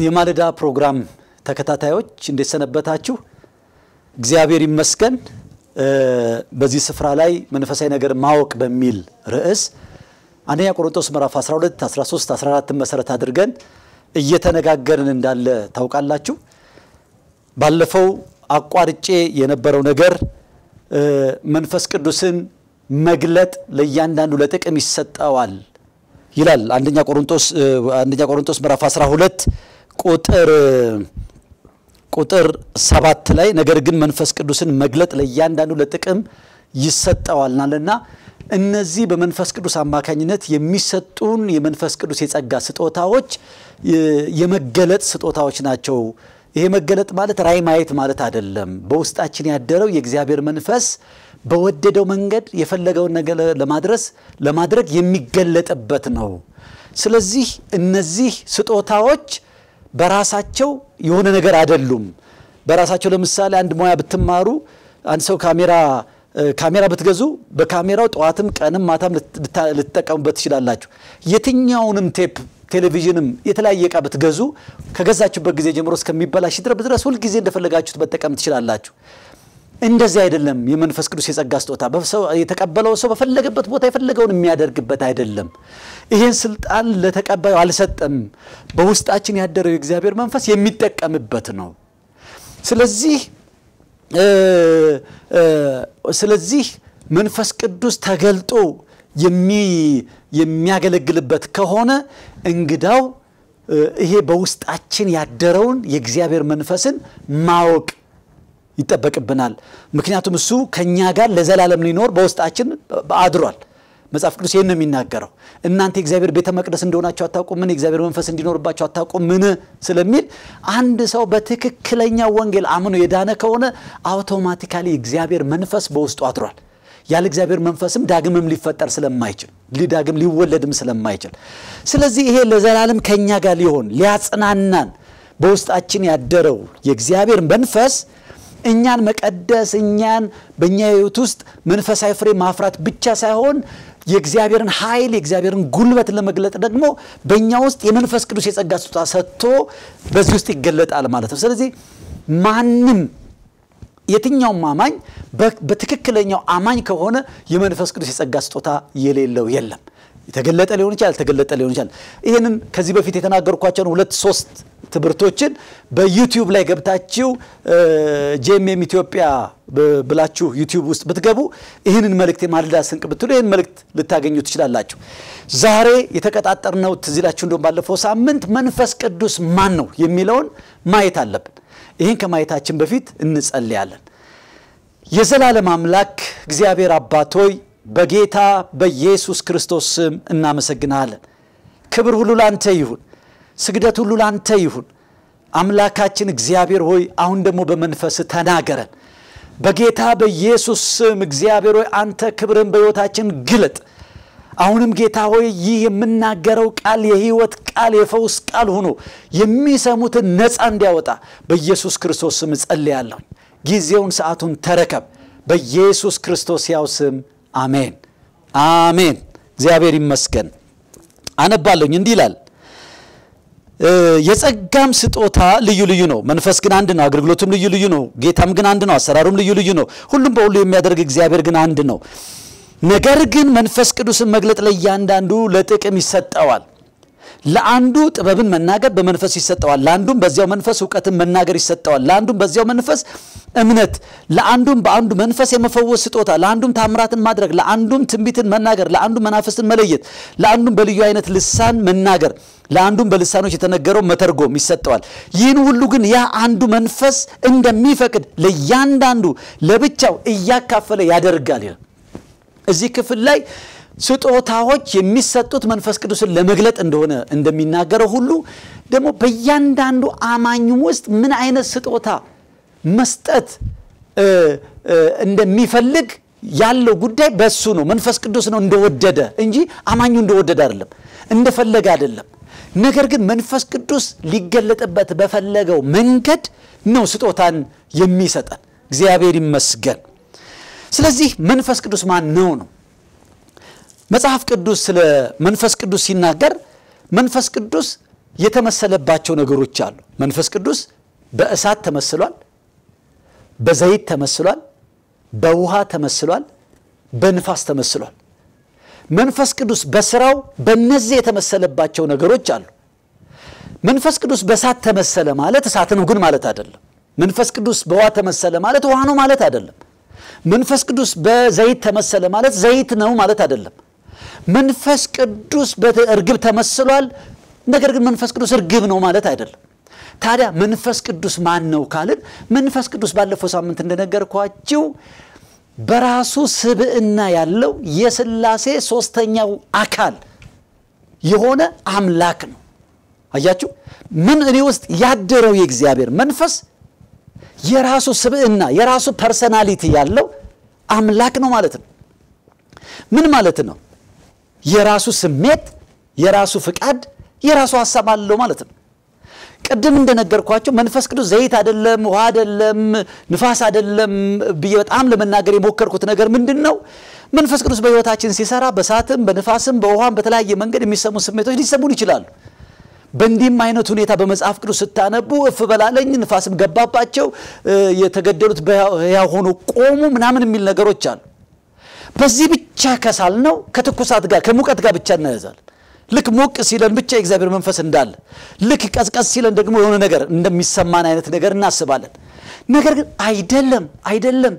የማለዳ ፕሮግራም ተከታታዮች እንዴት ሰነበታችሁ? እግዚአብሔር ይመስገን። በዚህ ስፍራ ላይ መንፈሳዊ ነገር ማወቅ በሚል ርዕስ አንደኛ ቆሮንቶስ ምዕራፍ 12፣ 13፣ 14 መሰረት አድርገን እየተነጋገርን እንዳለ ታውቃላችሁ። ባለፈው አቋርጬ የነበረው ነገር መንፈስ ቅዱስን መግለጥ ለእያንዳንዱ ለጥቅም ይሰጠዋል ይላል አንደኛ ቆሮንቶስ አንደኛ ቆሮንቶስ ምዕራፍ 12 ቁጥር ቁጥር ሰባት ላይ ነገር ግን መንፈስ ቅዱስን መግለጥ ለእያንዳንዱ ለጥቅም ይሰጠዋልናልና እነዚህ በመንፈስ ቅዱስ አማካኝነት የሚሰጡን የመንፈስ ቅዱስ የጸጋ ስጦታዎች የመገለጥ ስጦታዎች ናቸው። ይሄ መገለጥ ማለት ራእይ ማየት ማለት አይደለም። በውስጣችን ያደረው የእግዚአብሔር መንፈስ በወደደው መንገድ የፈለገውን ነገር ለማድረስ ለማድረግ የሚገለጥበት ነው። ስለዚህ እነዚህ ስጦታዎች በራሳቸው የሆነ ነገር አይደሉም። በራሳቸው ለምሳሌ አንድ ሙያ ብትማሩ አንድ ሰው ካሜራ ካሜራ ብትገዙ በካሜራው ጠዋትም ቀንም ማታም ልትጠቀሙበት ትችላላችሁ። የትኛውንም ቴፕ ቴሌቪዥንም የተለያየ ዕቃ ብትገዙ ከገዛችሁበት ጊዜ ጀምሮ እስከሚበላሽ ድረስ ሁልጊዜ እንደፈለጋችሁት መጠቀም ትችላላችሁ። እንደዚህ አይደለም። የመንፈስ ቅዱስ የጸጋ ስጦታ የተቀበለው ሰው በፈለገበት ቦታ የፈለገውን የሚያደርግበት አይደለም። ይህን ስልጣን ለተቀባዩ አልሰጠም። በውስጣችን ያደረው የእግዚአብሔር መንፈስ የሚጠቀምበት ነው። ስለዚህ ስለዚህ መንፈስ ቅዱስ ተገልጦ የሚያገለግልበት ከሆነ እንግዳው ይሄ በውስጣችን ያደረውን የእግዚአብሔር መንፈስን ማወቅ ይጠበቅብናል። ምክንያቱም እሱ ከእኛ ጋር ለዘላለም ሊኖር በውስጣችን አድሯል። መጽሐፍ ቅዱስ ይህን ነው የሚናገረው። እናንተ የእግዚአብሔር ቤተ መቅደስ እንደሆናችሁ አታውቁምን? የእግዚአብሔር መንፈስ እንዲኖርባችሁ አታውቁምን? ስለሚል አንድ ሰው በትክክለኛ ወንጌል አምኖ የዳነ ከሆነ አውቶማቲካሊ የእግዚአብሔር መንፈስ በውስጡ አድሯል። ያለ እግዚአብሔር መንፈስም ዳግምም ሊፈጠር ስለማይችል ዳግም ሊወለድም ስለማይችል፣ ስለዚህ ይሄ ለዘላለም ከእኛ ጋር ሊሆን ሊያጽናናን በውስጣችን ያደረው የእግዚአብሔር መንፈስ እኛን መቀደስ እኛን በእኛ ሕይወት ውስጥ መንፈሳዊ ፍሬ ማፍራት ብቻ ሳይሆን የእግዚአብሔርን ኃይል የእግዚአብሔርን ጉልበት ለመግለጥ ደግሞ በእኛ ውስጥ የመንፈስ ቅዱስ የጸጋ ስጦታ ሰጥቶ በዚህ ውስጥ ይገለጣል ማለት ነው። ስለዚህ ማንም የትኛውም አማኝ በትክክለኛው አማኝ ከሆነ የመንፈስ ቅዱስ የጸጋ ስጦታ የሌለው የለም። የተገለጠ ሊሆን ይችላል፣ ያልተገለጠ ሊሆን ይችላል። ይህንን ከዚህ በፊት የተናገርኳቸውን ሁለት ሶስት ትምህርቶችን በዩቲዩብ ላይ ገብታችሁ ጄኤምኤም ኢትዮጵያ ብላችሁ ዩቲዩብ ውስጥ ብትገቡ ይህንን መልእክት የማለዳ ስንቅ ብትሉ ይህን መልእክት ልታገኙ ትችላላችሁ። ዛሬ የተቀጣጠርነው ትዝ ይላችሁ እንደውም ባለፈው ሳምንት መንፈስ ቅዱስ ማን ነው የሚለውን ማየት አለብን። ይህን ከማየታችን በፊት እንጸልያለን። የዘላለም አምላክ እግዚአብሔር አባት ሆይ በጌታ በኢየሱስ ክርስቶስ ስም እናመሰግናለን። ክብር ሁሉ ላንተ ይሁን፣ ስግደት ሁሉ ላንተ ይሁን። አምላካችን እግዚአብሔር ሆይ አሁን ደግሞ በመንፈስ ተናገረን። በጌታ በኢየሱስ ስም እግዚአብሔር ሆይ አንተ ክብርን በሕይወታችን ግለጥ። አሁንም ጌታ ሆይ ይህ የምናገረው ቃል የሕይወት ቃል የፈውስ ቃል ሆኖ የሚሰሙትን ነፃ እንዲያወጣ በኢየሱስ ክርስቶስ ስም እጸልያለሁ። ጊዜውን ሰዓቱን ተረከብ። በኢየሱስ ክርስቶስ ያው ስም አሜን አሜን። እግዚአብሔር ይመስገን። አነባለሁኝ እንዲህ ይላል፣ የጸጋም ስጦታ ልዩ ልዩ ነው፣ መንፈስ ግን አንድ ነው። አገልግሎቱም ልዩ ልዩ ነው፣ ጌታም ግን አንድ ነው። አሰራሩም ልዩ ልዩ ነው፣ ሁሉም በሁሉ የሚያደርግ እግዚአብሔር ግን አንድ ነው። ነገር ግን መንፈስ ቅዱስን መግለጥ ለእያንዳንዱ ለጥቅም ይሰጠዋል። ለአንዱ ጥበብን መናገር በመንፈስ ይሰጠዋል፣ ለአንዱም በዚያው መንፈስ እውቀትን መናገር ይሰጠዋል፣ ለአንዱም በዚያው መንፈስ እምነት፣ ለአንዱም በአንዱ መንፈስ የመፈወስ ስጦታ፣ ለአንዱም ታምራትን ማድረግ፣ ለአንዱም ትንቢትን መናገር፣ ለአንዱም መናፍስትን መለየት፣ ለአንዱም በልዩ አይነት ልሳን መናገር፣ ለአንዱም በልሳኖች የተነገረው መተርጎም ይሰጠዋል። ይህን ሁሉ ግን ያ አንዱ መንፈስ እንደሚፈቅድ ለእያንዳንዱ ለብቻው እያካፈለ ያደርጋል ይላል። እዚህ ክፍል ላይ ስጦታዎች የሚሰጡት መንፈስ ቅዱስን ለመግለጥ እንደሆነ እንደሚናገረው ሁሉ ደግሞ በእያንዳንዱ አማኙም ውስጥ ምን አይነት ስጦታ መስጠት እንደሚፈልግ ያለው ጉዳይ በሱ ነው። መንፈስ ቅዱስ ነው እንደወደደ እንጂ አማኙ እንደወደደ አይደለም፣ እንደፈለገ አይደለም። ነገር ግን መንፈስ ቅዱስ ሊገለጥበት በፈለገው መንገድ ነው ስጦታን የሚሰጠን። እግዚአብሔር ይመስገን። ስለዚህ መንፈስ ቅዱስ ማን ነው ነው መጽሐፍ ቅዱስ ስለ መንፈስ ቅዱስ ሲናገር መንፈስ ቅዱስ የተመሰለባቸው ነገሮች አሉ። መንፈስ ቅዱስ በእሳት ተመስሏል፣ በዘይት ተመስሏል፣ በውሃ ተመስሏል፣ በንፋስ ተመስሏል። መንፈስ ቅዱስ በስራው በእነዚህ የተመሰለባቸው ነገሮች አሉ። መንፈስ ቅዱስ በእሳት ተመሰለ ማለት እሳት ነው ግን ማለት አይደለም። መንፈስ ቅዱስ በውሃ ተመሰለ ማለት ውሃ ነው ማለት አይደለም። መንፈስ ቅዱስ በዘይት ተመሰለ ማለት ዘይት ነው ማለት አይደለም። መንፈስ ቅዱስ በእርግብ ተመስሏል፣ ነገር ግን መንፈስ ቅዱስ እርግብ ነው ማለት አይደለም። ታዲያ መንፈስ ቅዱስ ማን ነው ካልን መንፈስ ቅዱስ ባለፈው ሳምንት እንደነገርኳችሁ በራሱ ስብዕና ያለው የሥላሴ ሦስተኛው አካል የሆነ አምላክ ነው። አያችሁ፣ ምን እኔ ውስጥ ያደረው የእግዚአብሔር መንፈስ የራሱ ስብዕና የራሱ ፐርሰናሊቲ ያለው አምላክ ነው ማለት ነው። ምን ማለት ነው? የራሱ ስሜት፣ የራሱ ፍቃድ፣ የራሱ ሀሳብ አለው ማለት ነው። ቅድም እንደነገርኳቸው መንፈስ ቅዱስ ዘይት አይደለም፣ ውሃ አይደለም፣ ንፋስ አይደለም ብዬ በጣም ለመናገር የሞከርኩት ነገር ምንድን ነው? መንፈስ ቅዱስ በሕይወታችን ሲሰራ በእሳትም በንፋስም በውሃም በተለያየ መንገድ የሚሰሙ ስሜቶች ሊሰሙን ይችላሉ። በእንዲህም አይነት ሁኔታ በመጽሐፍ ቅዱስ ስታነቡ እፍ በላለኝ ንፋስም ገባባቸው፣ የተገደሉት በሕያው ሆኖ ቆሙ ምናምን የሚል ነገሮች አሉ። በዚህ ብቻ ከሳል ነው ከትኩሳት ጋር ከሙቀት ጋር ብቻ እናያዛለን። ልክ ሞቅ ሲለን ብቻ የእግዚአብሔር መንፈስ እንዳለ፣ ልክ ቀዝቀዝ ሲለን ደግሞ የሆነ ነገር እንደሚሰማን አይነት ነገር እናስባለን። ነገር ግን አይደለም፣ አይደለም።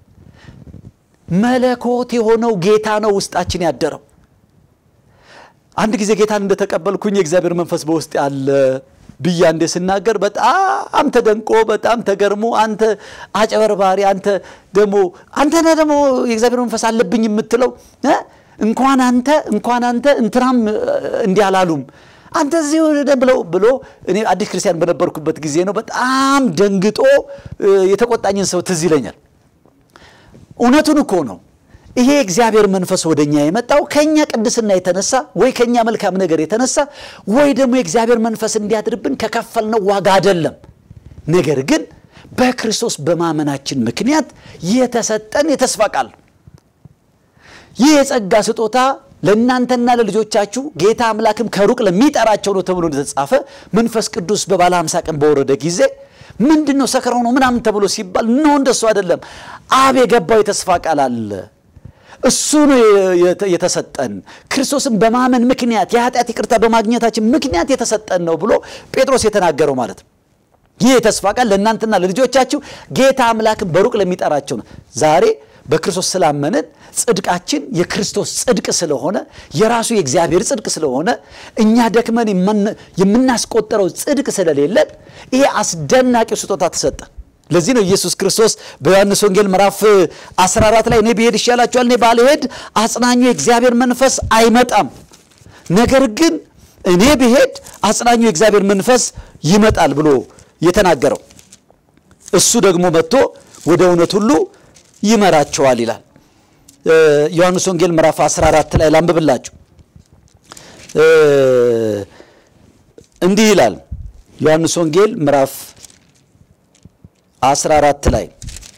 መለኮት የሆነው ጌታ ነው ውስጣችን ያደረው። አንድ ጊዜ ጌታን እንደተቀበልኩኝ የእግዚአብሔር መንፈስ በውስጥ ያለ ብዬ አንዴ ስናገር በጣም ተደንቆ በጣም ተገርሞ አንተ አጨበርባሪ፣ አንተ ደግሞ አንተ ነህ ደግሞ የእግዚአብሔር መንፈስ አለብኝ የምትለው እንኳን አንተ እንኳን አንተ እንትናም እንዲህ አላሉም አንተ እዚህ ብለው ብሎ እኔ አዲስ ክርስቲያን በነበርኩበት ጊዜ ነው በጣም ደንግጦ የተቆጣኝን ሰው ትዝ ይለኛል። እውነቱን እኮ ነው። ይሄ እግዚአብሔር መንፈስ ወደ እኛ የመጣው ከእኛ ቅድስና የተነሳ ወይ ከእኛ መልካም ነገር የተነሳ ወይ ደግሞ የእግዚአብሔር መንፈስ እንዲያድርብን ከከፈልነው ዋጋ አይደለም። ነገር ግን በክርስቶስ በማመናችን ምክንያት የተሰጠን የተስፋ ቃል ነው። ይህ የጸጋ ስጦታ ለእናንተና ለልጆቻችሁ ጌታ አምላክም ከሩቅ ለሚጠራቸው ነው ተብሎ እንደተጻፈ መንፈስ ቅዱስ በባለ ሃምሳ ቀን በወረደ ጊዜ ምንድን ነው ሰክረው ነው ምናምን ተብሎ ሲባል ኖ እንደሱ አይደለም። አብ የገባው የተስፋ ቃል አለ። እሱ ነው የተሰጠን። ክርስቶስን በማመን ምክንያት የኃጢአት ይቅርታ በማግኘታችን ምክንያት የተሰጠን ነው ብሎ ጴጥሮስ የተናገረው ማለት ነው። ይህ የተስፋ ቃል ለእናንተና ለልጆቻችሁ ጌታ አምላክን በሩቅ ለሚጠራቸው ነው። ዛሬ በክርስቶስ ስላመንን ጽድቃችን የክርስቶስ ጽድቅ ስለሆነ የራሱ የእግዚአብሔር ጽድቅ ስለሆነ እኛ ደክመን የምናስቆጠረው ጽድቅ ስለሌለን ይሄ አስደናቂው ስጦታ ተሰጠን። ለዚህ ነው ኢየሱስ ክርስቶስ በዮሐንስ ወንጌል ምዕራፍ 14 ላይ እኔ ብሄድ ይሻላችኋል፣ እኔ ባልሄድ አጽናኙ የእግዚአብሔር መንፈስ አይመጣም፣ ነገር ግን እኔ ብሄድ አጽናኙ የእግዚአብሔር መንፈስ ይመጣል ብሎ የተናገረው እሱ ደግሞ መጥቶ ወደ እውነት ሁሉ ይመራቸዋል ይላል። ዮሐንስ ወንጌል ምዕራፍ 14 ላይ ላንብብላችሁ። እንዲህ ይላል ዮሐንስ ወንጌል ምዕራፍ 14 ላይ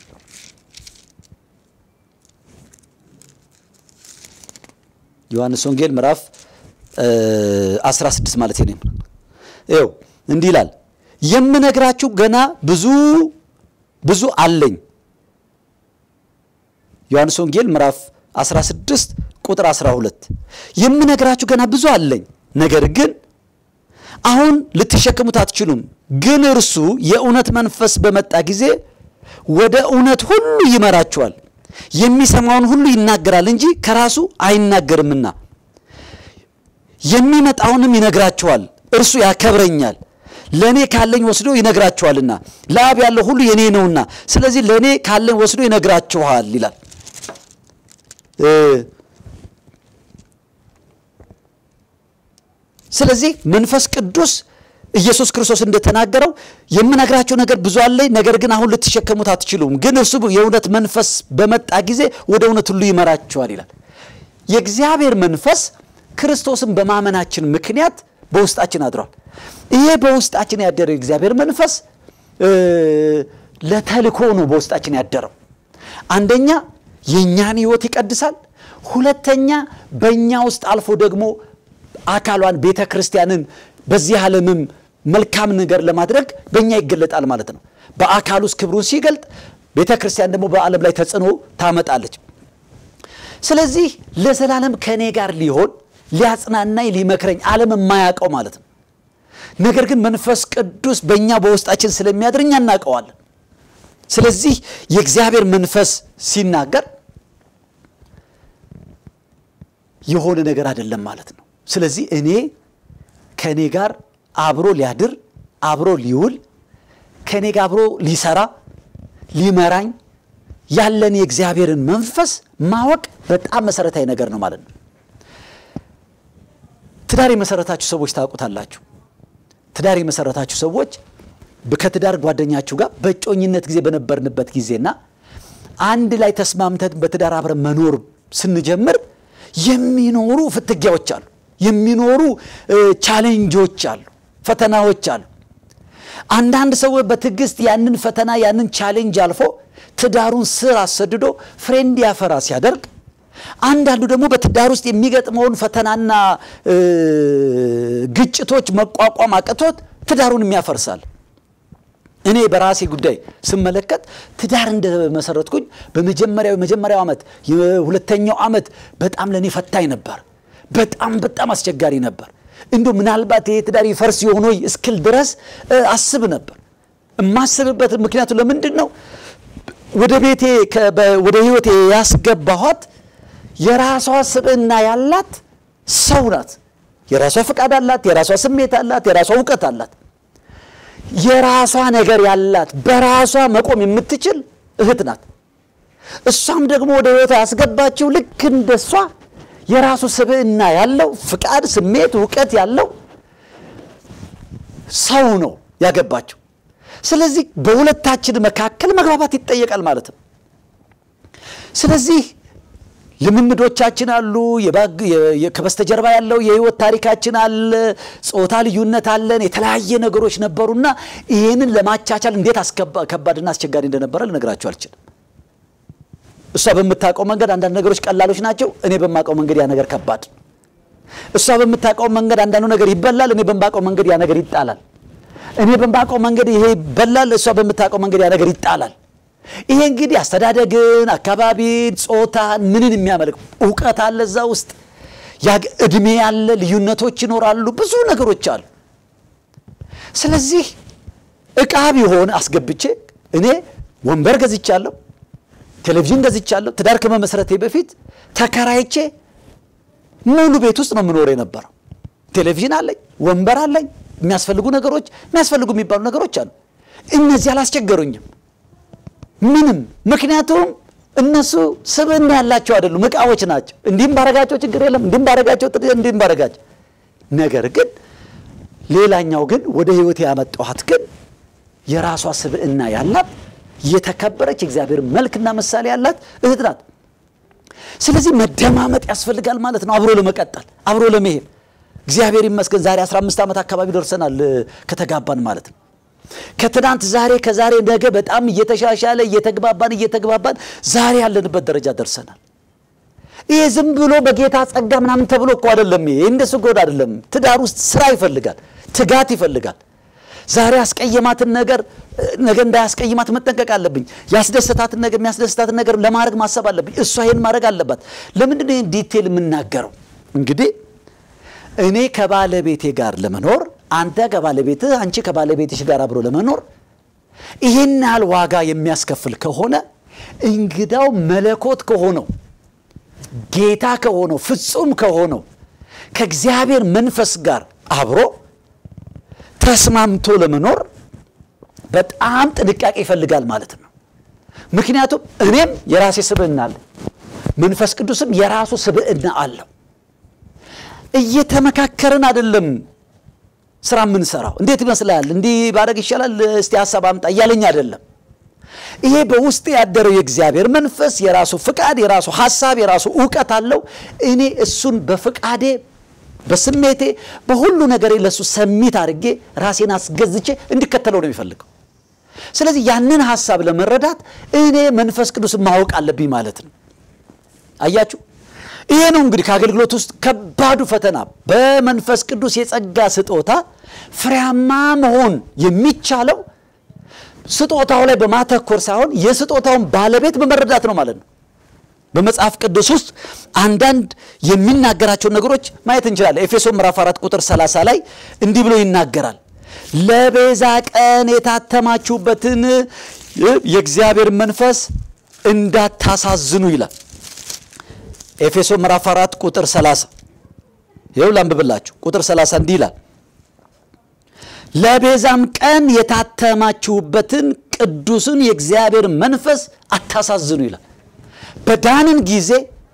ዮሐንስ ወንጌል ምዕራፍ 16 ማለት ነው። ይኸው እንዲህ ይላል የምነግራችሁ ገና ብዙ ብዙ አለኝ። ዮሐንስ ወንጌል ምዕራፍ 16 ቁጥር 12 የምነግራችሁ ገና ብዙ አለኝ፣ ነገር ግን አሁን ልትሸከሙት አትችሉም። ግን እርሱ የእውነት መንፈስ በመጣ ጊዜ ወደ እውነት ሁሉ ይመራችኋል። የሚሰማውን ሁሉ ይናገራል እንጂ ከራሱ አይናገርምና የሚመጣውንም ይነግራችኋል። እርሱ ያከብረኛል፣ ለእኔ ካለኝ ወስዶ ይነግራችኋልና ለአብ ያለው ሁሉ የኔ ነውና፣ ስለዚህ ለእኔ ካለኝ ወስዶ ይነግራችኋል ይላል። ስለዚህ መንፈስ ቅዱስ ኢየሱስ ክርስቶስ እንደተናገረው የምነግራቸው ነገር ብዙ አለኝ፣ ነገር ግን አሁን ልትሸከሙት አትችሉም። ግን እርሱ የእውነት መንፈስ በመጣ ጊዜ ወደ እውነት ሁሉ ይመራችኋል ይላል። የእግዚአብሔር መንፈስ ክርስቶስን በማመናችን ምክንያት በውስጣችን አድሯል። ይሄ በውስጣችን ያደረው የእግዚአብሔር መንፈስ ለተልኮ ነው በውስጣችን ያደረው። አንደኛ የእኛን ሕይወት ይቀድሳል። ሁለተኛ በእኛ ውስጥ አልፎ ደግሞ አካሏን ቤተ ክርስቲያንን በዚህ ዓለምም መልካም ነገር ለማድረግ በእኛ ይገለጣል ማለት ነው። በአካል ውስጥ ክብሩን ሲገልጥ፣ ቤተ ክርስቲያን ደግሞ በዓለም ላይ ተጽዕኖ ታመጣለች። ስለዚህ ለዘላለም ከእኔ ጋር ሊሆን ሊያጽናናኝ፣ ሊመክረኝ ዓለም የማያውቀው ማለት ነው። ነገር ግን መንፈስ ቅዱስ በእኛ በውስጣችን ስለሚያድር እኛ እናውቀዋለን። ስለዚህ የእግዚአብሔር መንፈስ ሲናገር የሆነ ነገር አይደለም ማለት ነው። ስለዚህ እኔ ከእኔ ጋር አብሮ ሊያድር አብሮ ሊውል ከእኔ ጋር አብሮ ሊሰራ ሊመራኝ ያለን የእግዚአብሔርን መንፈስ ማወቅ በጣም መሰረታዊ ነገር ነው ማለት ነው። ትዳር የመሰረታችሁ ሰዎች ታውቁታላችሁ። ትዳር የመሰረታችሁ ሰዎች ከትዳር ጓደኛችሁ ጋር በእጮኝነት ጊዜ በነበርንበት ጊዜና አንድ ላይ ተስማምተን በትዳር አብረን መኖር ስንጀምር የሚኖሩ ፍትጊያዎች አሉ፣ የሚኖሩ ቻሌንጆች አሉ፣ ፈተናዎች አሉ። አንዳንድ ሰው በትዕግስት ያንን ፈተና ያንን ቻሌንጅ አልፎ ትዳሩን ስር አሰድዶ ፍሬ እንዲያፈራ ሲያደርግ፣ አንዳንዱ ደግሞ በትዳር ውስጥ የሚገጥመውን ፈተናና ግጭቶች መቋቋም አቅቶት ትዳሩን የሚያፈርሳል። እኔ በራሴ ጉዳይ ስመለከት ትዳር እንደመሰረትኩኝ በመጀመሪያው የመጀመሪያው ዓመት የሁለተኛው ዓመት በጣም ለእኔ ፈታኝ ነበር። በጣም በጣም አስቸጋሪ ነበር። እንዲሁ ምናልባት ይሄ ትዳር ይፈርስ የሆነ እስክል ድረስ አስብ ነበር። የማስብበት ምክንያቱ ለምንድን ነው? ወደ ቤቴ ወደ ህይወቴ ያስገባኋት የራሷ ስብዕና ያላት ሰው ናት። የራሷ ፈቃድ አላት፣ የራሷ ስሜት አላት፣ የራሷ እውቀት አላት። የራሷ ነገር ያላት በራሷ መቆም የምትችል እህት ናት። እሷም ደግሞ ወደ ህይወቷ ያስገባችው ልክ እንደሷ የራሱ ስብዕና ያለው ፍቃድ፣ ስሜት፣ እውቀት ያለው ሰው ነው ያገባችው። ስለዚህ በሁለታችን መካከል መግባባት ይጠየቃል ማለት ነው። ስለዚህ ልምምዶቻችን አሉ። ከበስተጀርባ ያለው የህይወት ታሪካችን አለ። ጾታ ልዩነት አለን። የተለያየ ነገሮች ነበሩና ይህንን ለማቻቻል እንዴት ከባድና አስቸጋሪ እንደነበረ ልነግራችሁ አልችልም። እሷ በምታውቀው መንገድ አንዳንድ ነገሮች ቀላሎች ናቸው። እኔ በማውቀው መንገድ ያ ነገር ከባድ። እሷ በምታውቀው መንገድ አንዳንዱ ነገር ይበላል። እኔ በማውቀው መንገድ ያ ነገር ይጣላል። እኔ በማውቀው መንገድ ይሄ ይበላል። እሷ በምታውቀው መንገድ ያ ነገር ይጣላል። ይሄ እንግዲህ አስተዳደግን፣ አካባቢን፣ ጾታን ምንን የሚያመልክ እውቀት አለ እዛ ውስጥ እድሜ ያለ ልዩነቶች ይኖራሉ። ብዙ ነገሮች አሉ። ስለዚህ እቃ ቢሆን አስገብቼ እኔ ወንበር ገዝቻለሁ፣ ቴሌቪዥን ገዝቻለሁ። ትዳር ከመመስረቴ በፊት ተከራይቼ ሙሉ ቤት ውስጥ ነው የምኖር የነበረው። ቴሌቪዥን አለኝ፣ ወንበር አለኝ፣ የሚያስፈልጉ ነገሮች የሚያስፈልጉ የሚባሉ ነገሮች አሉ። እነዚህ አላስቸገሩኝም ምንም ምክንያቱም እነሱ ስብዕና ያላቸው አይደሉም፣ እቃዎች ናቸው። እንዲህም ባረጋቸው ችግር የለም፣ እንዲህም ባረጋቸው እንዲህም ባረጋቸው። ነገር ግን ሌላኛው ግን ወደ ህይወት ያመጣኋት ግን የራሷ ስብዕና ያላት የተከበረች እግዚአብሔር መልክና ምሳሌ ያላት እህት ናት። ስለዚህ መደማመጥ ያስፈልጋል ማለት ነው፣ አብሮ ለመቀጠል አብሮ ለመሄድ። እግዚአብሔር ይመስገን ዛሬ 15 ዓመት አካባቢ ደርሰናል ከተጋባን ማለት ነው። ከትናንት ዛሬ ከዛሬ ነገ በጣም እየተሻሻለ እየተግባባን እየተግባባን ዛሬ ያለንበት ደረጃ ደርሰናል። ይሄ ዝም ብሎ በጌታ ጸጋ ምናምን ተብሎ እኮ አይደለም። ይሄ እንደሱ ጎድ አይደለም። ትዳር ውስጥ ስራ ይፈልጋል፣ ትጋት ይፈልጋል። ዛሬ ያስቀየማትን ነገር ነገ እንዳያስቀይማት መጠንቀቅ አለብኝ። ያስደሰታትን ነገር የሚያስደስታትን ነገር ለማድረግ ማሰብ አለብኝ። እሷ ይሄን ማድረግ አለባት። ለምንድን ነው ይህን ዲቴል የምናገረው? እንግዲህ እኔ ከባለቤቴ ጋር ለመኖር አንተ ከባለቤትህ አንቺ ከባለቤትሽ ጋር አብሮ ለመኖር ይህን ያህል ዋጋ የሚያስከፍል ከሆነ እንግዳው መለኮት ከሆነው ጌታ ከሆነው ፍጹም ከሆነው ከእግዚአብሔር መንፈስ ጋር አብሮ ተስማምቶ ለመኖር በጣም ጥንቃቄ ይፈልጋል ማለት ነው። ምክንያቱም እኔም የራሴ ስብዕና አለ፣ መንፈስ ቅዱስም የራሱ ስብዕና አለው። እየተመካከርን አይደለም ስራ የምንሰራው። እንዴት ይመስላል? እንዲህ ባደረግ ይሻላል፣ እስቲ ሀሳብ አምጣ እያለኝ አይደለም። ይሄ በውስጥ ያደረው የእግዚአብሔር መንፈስ የራሱ ፍቃድ፣ የራሱ ሀሳብ፣ የራሱ እውቀት አለው። እኔ እሱን በፍቃዴ በስሜቴ በሁሉ ነገሬ ለእሱ ሰሚት አድርጌ ራሴን አስገዝቼ እንዲከተለው ነው የሚፈልገው። ስለዚህ ያንን ሀሳብ ለመረዳት እኔ መንፈስ ቅዱስን ማወቅ አለብኝ ማለት ነው። አያችሁ፣ ይሄ ነው እንግዲህ ከአገልግሎት ውስጥ ከባዱ ፈተና። በመንፈስ ቅዱስ የጸጋ ስጦታ ፍሬያማ መሆን የሚቻለው ስጦታው ላይ በማተኮር ሳይሆን የስጦታውን ባለቤት በመረዳት ነው ማለት ነው። በመጽሐፍ ቅዱስ ውስጥ አንዳንድ የሚናገራቸውን ነገሮች ማየት እንችላለን። ኤፌሶን ምዕራፍ 4 ቁጥር 30 ላይ እንዲህ ብሎ ይናገራል። ለቤዛ ቀን የታተማችሁበትን የእግዚአብሔር መንፈስ እንዳታሳዝኑ ይላል። ኤፌሶን ምዕራፍ 4 ቁጥር 30 ይኸው ላንብብላችሁ። ቁጥር 30 እንዲህ ይላል ለቤዛም ቀን የታተማችሁበትን ቅዱስን የእግዚአብሔር መንፈስ አታሳዝኑ ይላል። በዳንን ጊዜ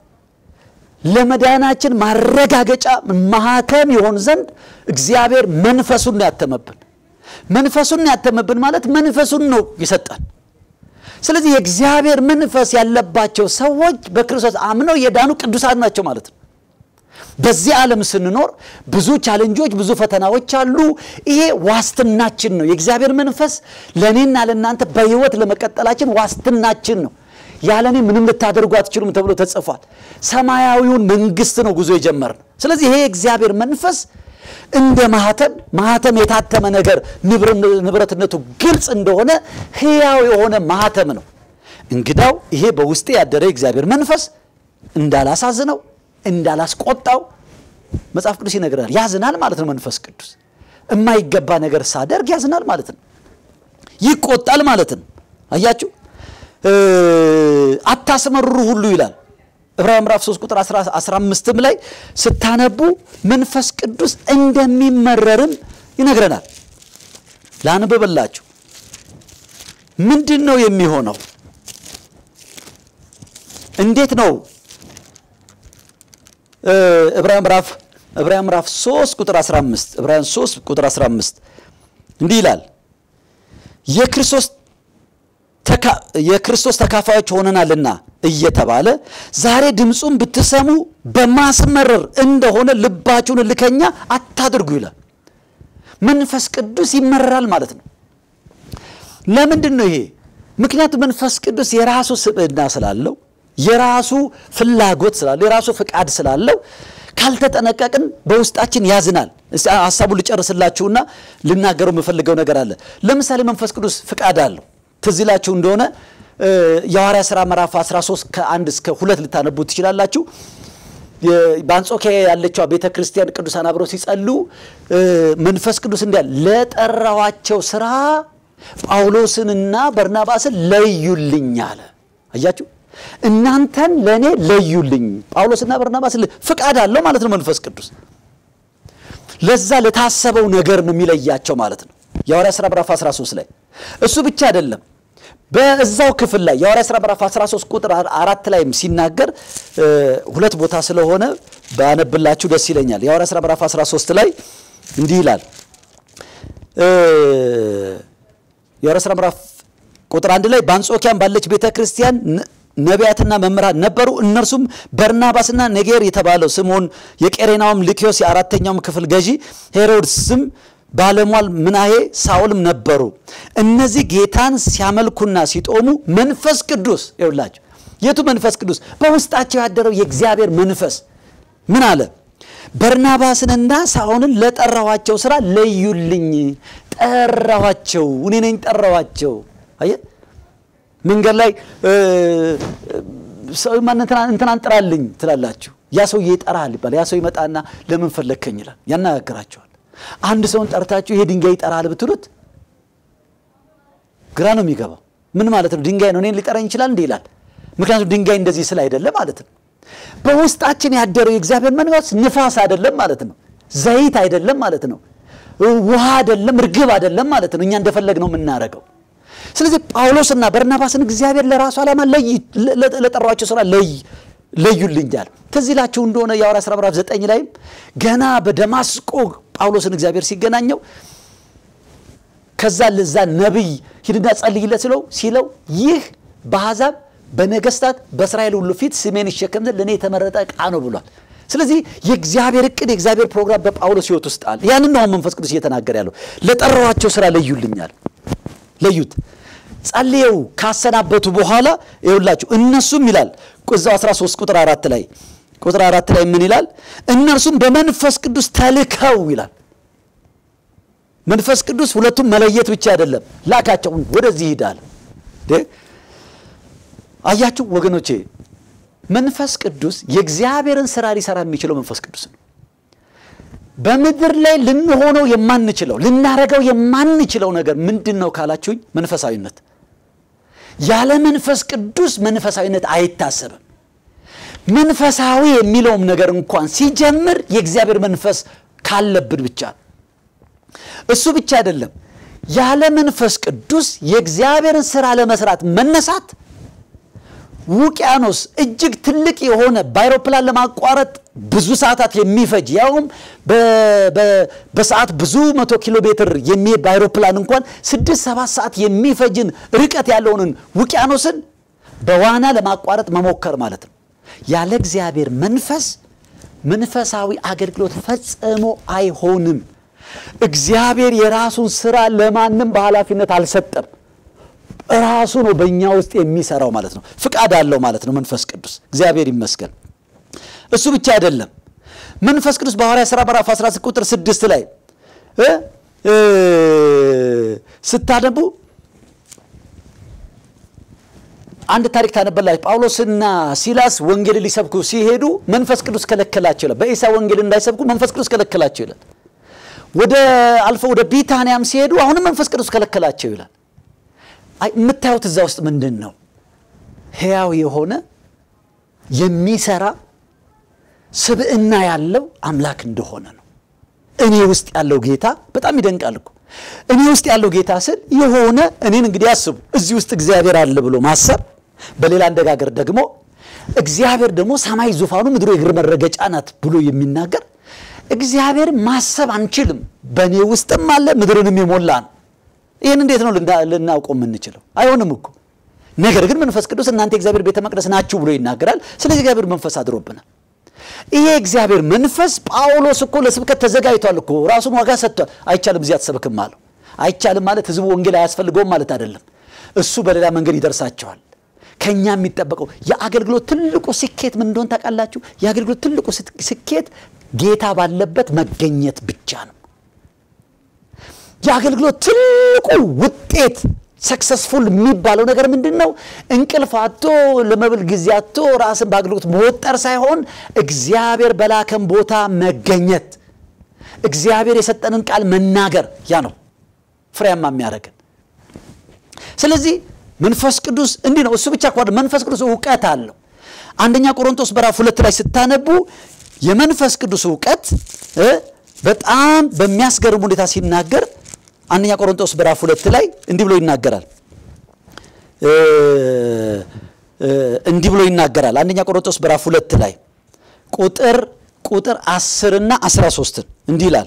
ለመዳናችን ማረጋገጫ ማህተም ይሆን ዘንድ እግዚአብሔር መንፈሱን ነው ያተመብን። መንፈሱን ነው ያተመብን ማለት መንፈሱን ነው የሰጠን። ስለዚህ የእግዚአብሔር መንፈስ ያለባቸው ሰዎች በክርስቶስ አምነው የዳኑ ቅዱሳን ናቸው ማለት ነው። በዚህ ዓለም ስንኖር ብዙ ቻለንጆች፣ ብዙ ፈተናዎች አሉ። ይሄ ዋስትናችን ነው። የእግዚአብሔር መንፈስ ለእኔና ለእናንተ በሕይወት ለመቀጠላችን ዋስትናችን ነው። ያለ እኔ ምንም ልታደርጉ አትችሉም ተብሎ ተጽፏል። ሰማያዊውን መንግስት ነው ጉዞ የጀመርነው። ስለዚህ ይሄ የእግዚአብሔር መንፈስ እንደ ማህተም ማህተም የታተመ ነገር ንብረትነቱ ግልጽ እንደሆነ ሕያው የሆነ ማህተም ነው። እንግዳው ይሄ በውስጤ ያደረ የእግዚአብሔር መንፈስ እንዳላሳዝነው እንዳላስቆጣው መጽሐፍ ቅዱስ ይነግራል። ያዝናል ማለት ነው። መንፈስ ቅዱስ የማይገባ ነገር ሳደርግ ያዝናል ማለት ነው። ይቆጣል ማለት ነው። አያችሁ፣ አታስመርሩ ሁሉ ይላል ዕብራውያን ምዕራፍ 3 ቁጥር 15ም ላይ ስታነቡ መንፈስ ቅዱስ እንደሚመረርም ይነግረናል። ላንብብላችሁ። ምንድን ነው የሚሆነው? እንዴት ነው ዕብራውያን ምዕራፍ ዕብራውያን ምዕራፍ 3 ቁጥር 15 ዕብራውያን 3 ቁጥር 15 እንዲህ ይላል የክርስቶስ የክርስቶስ ተካፋዮች ሆነናልና እየተባለ ዛሬ ድምፁን ብትሰሙ በማስመረር እንደሆነ ልባችሁን እልከኛ አታድርጉ ይላል። መንፈስ ቅዱስ ይመረራል ማለት ነው። ለምንድን ነው ይሄ? ምክንያቱም መንፈስ ቅዱስ የራሱ ስብዕና ስላለው የራሱ ፍላጎት ስላለው የራሱ ፍቃድ ስላለው ካልተጠነቀቅን በውስጣችን ያዝናል። ሀሳቡን ልጨርስላችሁና ልናገረው የምፈልገው ነገር አለ። ለምሳሌ መንፈስ ቅዱስ ፍቃድ አለው። ትዝ ይላችሁ እንደሆነ የሐዋርያ ሥራ ምዕራፍ 13 ከአንድ እስከ ሁለት ልታነቡ ትችላላችሁ። በአንጾኪያ ያለችው ቤተ ክርስቲያን ቅዱሳን አብረው ሲጸሉ መንፈስ ቅዱስ እንዲያል ለጠራዋቸው ስራ ጳውሎስንና በርናባስን ለዩልኝ አለ። አያችሁ እናንተን ለእኔ ለዩልኝ። ጳውሎስና በርናባስ ፍቃድ አለው ማለት ነው። መንፈስ ቅዱስ ለዛ ለታሰበው ነገር ነው የሚለያቸው ማለት ነው። የሐዋርያ ሥራ ምዕራፍ 13 ላይ እሱ ብቻ አይደለም። በዛው ክፍል ላይ የሐዋርያ ሥራ ምዕራፍ 13 ቁጥር አራት ላይም ሲናገር ሁለት ቦታ ስለሆነ ባነብላችሁ ደስ ይለኛል። የሐዋርያ ሥራ ምዕራፍ 13 ላይ እንዲህ ይላል። የሐዋርያ ሥራ ምዕራፍ ቁጥር አንድ ላይ በአንጾኪያም ባለች ቤተ ክርስቲያን ነቢያትና መምህራን ነበሩ። እነርሱም በርናባስና ኔጌር የተባለው ስምዖን፣ የቄሬናውም ልኪዮስ፣ የአራተኛውም ክፍል ገዢ ሄሮድስም ባለሟል ምናሄ ሳውልም ነበሩ። እነዚህ ጌታን ሲያመልኩና ሲጦሙ መንፈስ ቅዱስ ይውላቸው። የቱ መንፈስ ቅዱስ? በውስጣቸው ያደረው የእግዚአብሔር መንፈስ ምን አለ? በርናባስንና ሳውልን ለጠራኋቸው ስራ ለዩልኝ። ጠራኋቸው፣ እኔ ነኝ ጠራኋቸው። አየ መንገድ ላይ እንትናን ጥራልኝ ትላላችሁ። ያ ሰውዬ ይጠራል ይባላል። ያ ሰው ይመጣና ለምን ፈለግከኝ ይላል፣ ያነጋግራቸዋል። አንድ ሰውን ጠርታችሁ ይሄ ድንጋይ ይጠራል ብትሉት ግራ ነው የሚገባው። ምን ማለት ነው? ድንጋይ ነው እኔን ሊጠራኝ ይችላል እንዲህ ይላል። ምክንያቱም ድንጋይ እንደዚህ ስል አይደለም ማለት ነው። በውስጣችን ያደረው የእግዚአብሔር መንፈስ ንፋስ አይደለም ማለት ነው። ዘይት አይደለም ማለት ነው። ውሃ አይደለም፣ እርግብ አይደለም ማለት ነው። እኛ እንደፈለግ ነው የምናደርገው። ስለዚህ ጳውሎስና በርናባስን እግዚአብሔር ለራሱ ዓላማ ለጠሯቸው ስራ ለይ ለዩልኛል። ትዝ ይላችሁ እንደሆነ የሐዋርያ ሥራ ምዕራፍ ዘጠኝ ላይም ገና በደማስቆ ጳውሎስን እግዚአብሔር ሲገናኘው ከዛ ለዛ ነቢይ ሂድና ጸልይለት ስለው ሲለው ይህ በአሕዛብ በነገስታት በእስራኤል ሁሉ ፊት ስሜን ይሸከም ዘንድ ለእኔ የተመረጠ ዕቃ ነው ብሏል። ስለዚህ የእግዚአብሔር እቅድ የእግዚአብሔር ፕሮግራም በጳውሎስ ሕይወት ውስጥ አለ። ያንን ነው መንፈስ ቅዱስ እየተናገረ ያለው። ለጠራኋቸው ስራ ለዩልኛል። ለዩት ጸልየው ካሰናበቱ በኋላ ይውላችሁ እነሱም ይላል እዛው 13 ቁጥር አራት ላይ ቁጥር አራት ላይ ምን ይላል? እነርሱም በመንፈስ ቅዱስ ተልከው ይላል። መንፈስ ቅዱስ ሁለቱም መለየት ብቻ አይደለም፣ ላካቸው ወደዚህ ይሄዳል። አያችሁ ወገኖቼ፣ መንፈስ ቅዱስ የእግዚአብሔርን ስራ ሊሰራ የሚችለው መንፈስ ቅዱስ ነው። በምድር ላይ ልንሆነው የማንችለው ልናረገው የማንችለው ነገር ምንድን ነው ካላችሁኝ፣ መንፈሳዊነት። ያለ መንፈስ ቅዱስ መንፈሳዊነት አይታሰብም። መንፈሳዊ የሚለውም ነገር እንኳን ሲጀምር የእግዚአብሔር መንፈስ ካለብን ብቻ ነው። እሱ ብቻ አይደለም። ያለ መንፈስ ቅዱስ የእግዚአብሔርን ስራ ለመስራት መነሳት ውቅያኖስ እጅግ ትልቅ የሆነ በአይሮፕላን ለማቋረጥ ብዙ ሰዓታት የሚፈጅ ያውም በሰዓት ብዙ መቶ ኪሎ ሜትር የሚሄድ በአይሮፕላን እንኳን ስድስት ሰባት ሰዓት የሚፈጅን ርቀት ያለውን ውቅያኖስን በዋና ለማቋረጥ መሞከር ማለት ነው። ያለ እግዚአብሔር መንፈስ መንፈሳዊ አገልግሎት ፈጽሞ አይሆንም። እግዚአብሔር የራሱን ስራ ለማንም በኃላፊነት አልሰጠም። ራሱ ነው በእኛ ውስጥ የሚሰራው ማለት ነው። ፍቃድ አለው ማለት ነው መንፈስ ቅዱስ። እግዚአብሔር ይመስገን። እሱ ብቻ አይደለም። መንፈስ ቅዱስ በሐዋርያ ሥራ ምዕራፍ 16 ቁጥር 6 ላይ ስታነቡ አንድ ታሪክ ታነበላችሁ። ጳውሎስና ሲላስ ወንጌል ሊሰብኩ ሲሄዱ መንፈስ ቅዱስ ከለከላቸው ይላል። በኢሳ ወንጌል እንዳይሰብኩ መንፈስ ቅዱስ ከለከላቸው ይላል። ወደ አልፈው ወደ ቢታንያም ሲሄዱ አሁንም መንፈስ ቅዱስ ከለከላቸው ይላል። የምታዩት እዛ ውስጥ ምንድን ነው? ሕያው የሆነ የሚሰራ ስብዕና ያለው አምላክ እንደሆነ ነው። እኔ ውስጥ ያለው ጌታ በጣም ይደንቃል እኮ። እኔ ውስጥ ያለው ጌታ ስል የሆነ እኔን እንግዲህ አስቡ፣ እዚህ ውስጥ እግዚአብሔር አለ ብሎ ማሰብ፣ በሌላ አነጋገር ደግሞ እግዚአብሔር ደግሞ ሰማይ ዙፋኑ ምድሩ የእግር መረገጫ ናት ብሎ የሚናገር እግዚአብሔር ማሰብ አንችልም። በእኔ ውስጥም አለ ምድርንም የሞላ ነው። ይህን እንዴት ነው ልናውቀው የምንችለው? አይሆንም እኮ። ነገር ግን መንፈስ ቅዱስ እናንተ የእግዚአብሔር ቤተ መቅደስ ናችሁ ብሎ ይናገራል። ስለዚህ እግዚአብሔር መንፈስ አድሮብናል። ይሄ እግዚአብሔር መንፈስ ጳውሎስ እኮ ለስብከት ተዘጋጅቷል እኮ ራሱን ዋጋ ሰጥቷል። አይቻልም እዚህ አትሰብክም አለው። አይቻልም ማለት ህዝቡ ወንጌል አያስፈልገውም ማለት አይደለም። እሱ በሌላ መንገድ ይደርሳቸዋል። ከኛ የሚጠበቀው የአገልግሎት ትልቁ ስኬት ምን እንደሆን ታውቃላችሁ? የአገልግሎት ትልቁ ስኬት ጌታ ባለበት መገኘት ብቻ ነው። የአገልግሎት ትልቁ ውጤት ሰክሰስፉል የሚባለው ነገር ምንድን ነው? እንቅልፍ አቶ ለመብል ጊዜ አቶ ራስን በአገልግሎት መወጠር ሳይሆን እግዚአብሔር በላከን ቦታ መገኘት፣ እግዚአብሔር የሰጠንን ቃል መናገር፣ ያ ነው ፍሬያማ የሚያደርገን። ስለዚህ መንፈስ ቅዱስ እንዲህ ነው። እሱ ብቻ ከሆነ መንፈስ ቅዱስ እውቀት አለው። አንደኛ ቆሮንቶስ በራፍ ሁለት ላይ ስታነቡ የመንፈስ ቅዱስ እውቀት በጣም በሚያስገርም ሁኔታ ሲናገር አንደኛ ቆሮንቶስ በራፍ ሁለት ላይ እንዲህ ብሎ ይናገራል። እንዲህ ብሎ ይናገራል። አንደኛ ቆሮንቶስ በራፍ ሁለት ላይ ቁጥር ቁጥር አስርና አስራ ሶስትን እንዲህ ይላል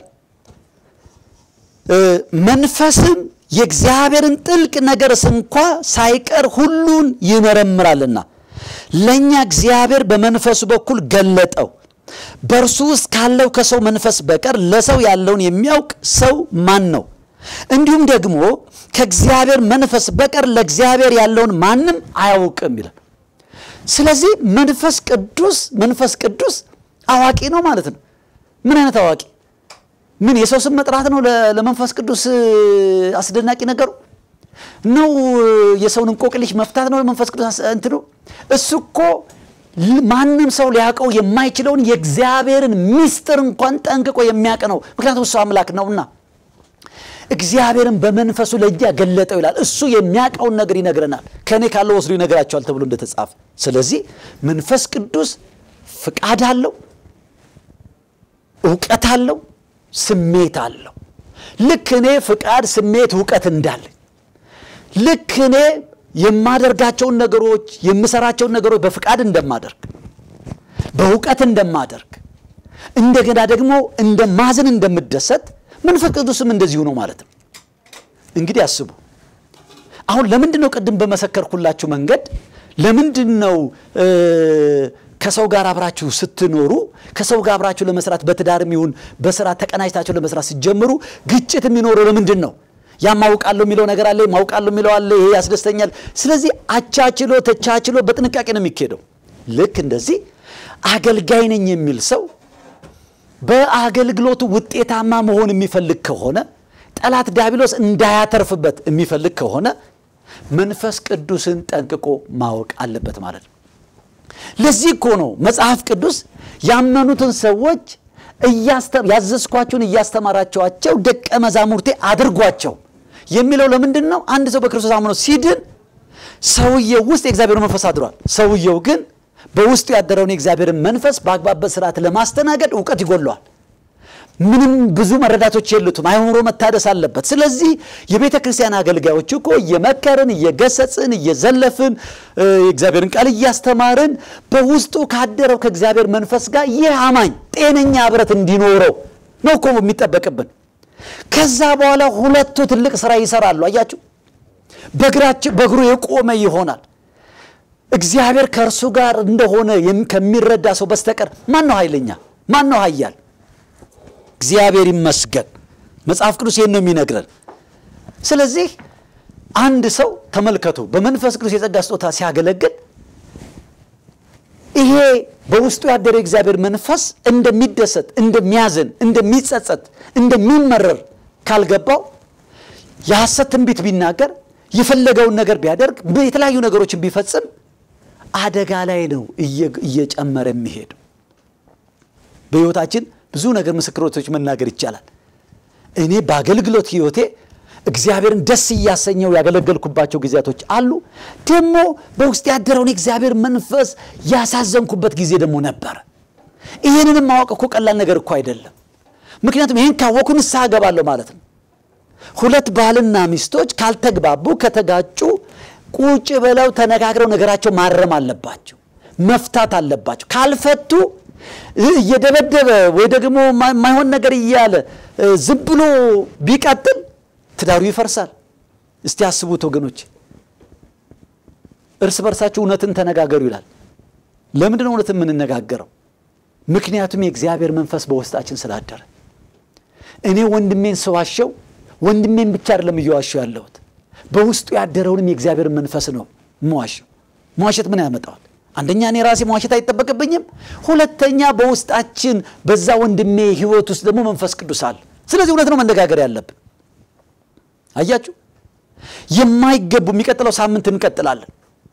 መንፈስም የእግዚአብሔርን ጥልቅ ነገር ስንኳ ሳይቀር ሁሉን ይመረምራልና ለእኛ እግዚአብሔር በመንፈሱ በኩል ገለጠው። በእርሱ ውስጥ ካለው ከሰው መንፈስ በቀር ለሰው ያለውን የሚያውቅ ሰው ማን ነው? እንዲሁም ደግሞ ከእግዚአብሔር መንፈስ በቀር ለእግዚአብሔር ያለውን ማንም አያውቅም ይላል። ስለዚህ መንፈስ ቅዱስ መንፈስ ቅዱስ አዋቂ ነው ማለት ነው። ምን አይነት አዋቂ? ምን የሰው ስም መጥራት ነው ለመንፈስ ቅዱስ አስደናቂ ነገሩ ነው? የሰውን እንቆቅልሽ መፍታት ነው መንፈስ ቅዱስ እንትኑ? እሱ እኮ ማንም ሰው ሊያውቀው የማይችለውን የእግዚአብሔርን ምስጢር እንኳን ጠንቅቆ የሚያውቅ ነው። ምክንያቱም እሱ አምላክ ነውና እግዚአብሔርን በመንፈሱ ለእኛ ገለጠው ይላል። እሱ የሚያውቀውን ነገር ይነግረናል። ከእኔ ካለው ወስዶ ይነግራቸዋል ተብሎ እንደተጻፈ። ስለዚህ መንፈስ ቅዱስ ፍቃድ አለው፣ እውቀት አለው፣ ስሜት አለው። ልክ እኔ ፍቃድ፣ ስሜት፣ እውቀት እንዳለኝ ልክ እኔ የማደርጋቸውን ነገሮች የምሰራቸውን ነገሮች በፍቃድ እንደማደርግ በእውቀት እንደማደርግ እንደገና ደግሞ እንደማዝን እንደምደሰት መንፈስ ቅዱስም እንደዚሁ ነው ማለት ነው። እንግዲህ አስቡ። አሁን ለምንድን ነው ቅድም በመሰከርኩላችሁ መንገድ ለምንድን ነው ከሰው ጋር አብራችሁ ስትኖሩ ከሰው ጋር አብራችሁ ለመስራት በትዳርም ይሁን በስራ ተቀናጅታችሁ ለመስራት ስትጀምሩ ግጭት የሚኖረው ለምንድን ነው? ያ ማውቃለሁ የሚለው ነገር አለ፣ ማውቃለሁ የሚለው አለ፣ ይሄ ያስደስተኛል። ስለዚህ አቻችሎ ተቻችሎ በጥንቃቄ ነው የሚካሄደው። ልክ እንደዚህ አገልጋይ ነኝ የሚል ሰው በአገልግሎቱ ውጤታማ መሆን የሚፈልግ ከሆነ ጠላት ዲያብሎስ እንዳያተርፍበት የሚፈልግ ከሆነ መንፈስ ቅዱስን ጠንቅቆ ማወቅ አለበት ማለት ነው። ለዚህ እኮ ነው መጽሐፍ ቅዱስ ያመኑትን ሰዎች ያዘዝኳችሁን እያስተማራቸዋቸው ደቀ መዛሙርቴ አድርጓቸው የሚለው ለምንድን ነው? አንድ ሰው በክርስቶስ አምኖ ሲድን ሰውየው ውስጥ የእግዚአብሔር መንፈስ አድሯል። ሰውየው ግን በውስጡ ያደረውን የእግዚአብሔርን መንፈስ በአግባብ ስርዓት ለማስተናገድ እውቀት ይጎለዋል። ምንም ብዙ መረዳቶች የሉትም። አይምሮ መታደስ አለበት። ስለዚህ የቤተ ክርስቲያን አገልጋዮች እኮ እየመከርን እየገሰጽን እየዘለፍን የእግዚአብሔርን ቃል እያስተማርን በውስጡ ካደረው ከእግዚአብሔር መንፈስ ጋር ይህ አማኝ ጤነኛ ህብረት እንዲኖረው ነው እኮ የሚጠበቅብን። ከዛ በኋላ ሁለቱ ትልቅ ስራ ይሰራሉ። አያችሁ፣ በእግራቸው በእግሩ የቆመ ይሆናል። እግዚአብሔር ከእርሱ ጋር እንደሆነ ከሚረዳ ሰው በስተቀር ማን ነው ኃይለኛ? ማን ነው ኃያል? እግዚአብሔር ይመስገን። መጽሐፍ ቅዱስ ይህን ነው የሚነግረን። ስለዚህ አንድ ሰው ተመልከቱ፣ በመንፈስ ቅዱስ የጸጋ ስጦታ ሲያገለግል ይሄ በውስጡ ያደረ የእግዚአብሔር መንፈስ እንደሚደሰት፣ እንደሚያዝን፣ እንደሚጸጸት፣ እንደሚመረር ካልገባው የሐሰት ትንቢት ቢናገር የፈለገውን ነገር ቢያደርግ የተለያዩ ነገሮችን ቢፈጽም አደጋ ላይ ነው እየጨመረ የሚሄድ በሕይወታችን ብዙ ነገር ምስክሮቶች መናገር ይቻላል። እኔ በአገልግሎት ሕይወቴ እግዚአብሔርን ደስ እያሰኘው ያገለገልኩባቸው ጊዜያቶች አሉ። ደግሞ በውስጥ ያደረውን የእግዚአብሔር መንፈስ ያሳዘንኩበት ጊዜ ደግሞ ነበረ። ይህንንም ማወቅ እኮ ቀላል ነገር እኮ አይደለም። ምክንያቱም ይህን ካወኩ ንስሐ እገባለሁ ማለት ነው። ሁለት ባልና ሚስቶች ካልተግባቡ ከተጋጩ ቁጭ ብለው ተነጋግረው ነገራቸው ማረም አለባቸው፣ መፍታት አለባቸው። ካልፈቱ እየደበደበ ወይ ደግሞ የማይሆን ነገር እያለ ዝም ብሎ ቢቀጥል ትዳሩ ይፈርሳል። እስቲ አስቡት ወገኖች፣ እርስ በርሳችሁ እውነትን ተነጋገሩ ይላል። ለምንድን ነው እውነትን የምንነጋገረው? ምክንያቱም የእግዚአብሔር መንፈስ በውስጣችን ስላደረ። እኔ ወንድሜን ስዋሸው ወንድሜን ብቻ አይደለም እየዋሸው ያለሁት በውስጡ ያደረውንም የእግዚአብሔር መንፈስ ነው መዋሸው። መዋሸት ምን ያመጣዋል? አንደኛ እኔ ራሴ መዋሸት አይጠበቅብኝም። ሁለተኛ በውስጣችን በዛ ወንድሜ ሕይወት ውስጥ ደግሞ መንፈስ ቅዱስ አለ። ስለዚህ እውነት ነው መነጋገር ያለብን። አያችሁ፣ የማይገቡ የሚቀጥለው ሳምንት እንቀጥላለን።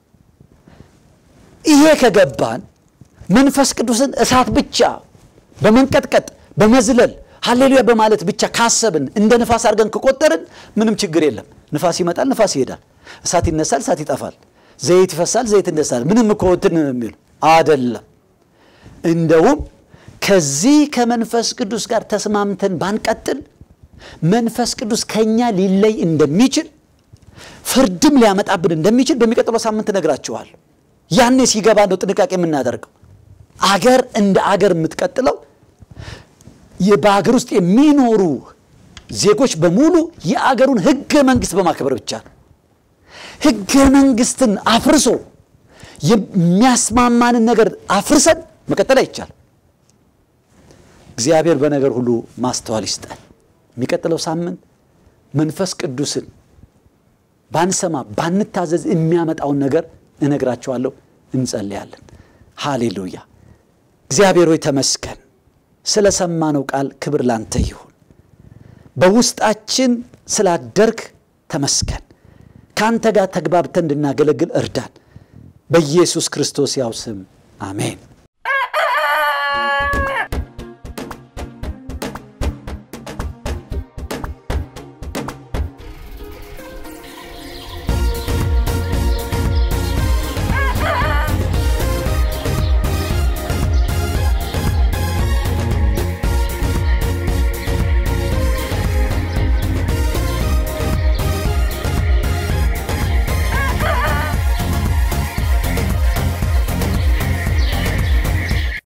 ይሄ ከገባን መንፈስ ቅዱስን እሳት ብቻ በመንቀጥቀጥ በመዝለል ሀሌሉያ በማለት ብቻ ካሰብን እንደ ንፋስ አድርገን ከቆጠርን ምንም ችግር የለም። ንፋስ ይመጣል፣ ንፋስ ይሄዳል። እሳት ይነሳል፣ እሳት ይጠፋል። ዘይት ይፈሳል፣ ዘይት ይነሳል። ምንም እኮ እንትን የሚሉ አደለም። እንደውም ከዚህ ከመንፈስ ቅዱስ ጋር ተስማምተን ባንቀጥል መንፈስ ቅዱስ ከኛ ሊለይ እንደሚችል ፍርድም ሊያመጣብን እንደሚችል በሚቀጥለው ሳምንት እነግራችኋለሁ። ያኔ ሲገባ ነው ጥንቃቄ የምናደርገው። አገር እንደ አገር የምትቀጥለው በአገር ውስጥ የሚኖሩ ዜጎች በሙሉ የአገሩን ሕገ መንግስት በማክበር ብቻ ነው። ሕገ መንግስትን አፍርሶ የሚያስማማንን ነገር አፍርሰን መቀጠል አይቻልም። እግዚአብሔር በነገር ሁሉ ማስተዋል ይስጠን። የሚቀጥለው ሳምንት መንፈስ ቅዱስን ባንሰማ ባንታዘዝ የሚያመጣውን ነገር እነግራቸዋለሁ። እንጸልያለን። ሃሌሉያ። እግዚአብሔር ሆይ ተመስገን። ስለ ሰማነው ቃል ክብር ላንተ ይሁን። በውስጣችን ስላደርግ ተመስገን። ከአንተ ጋር ተግባብተን እንድናገለግል እርዳን። በኢየሱስ ክርስቶስ ያው ስም አሜን።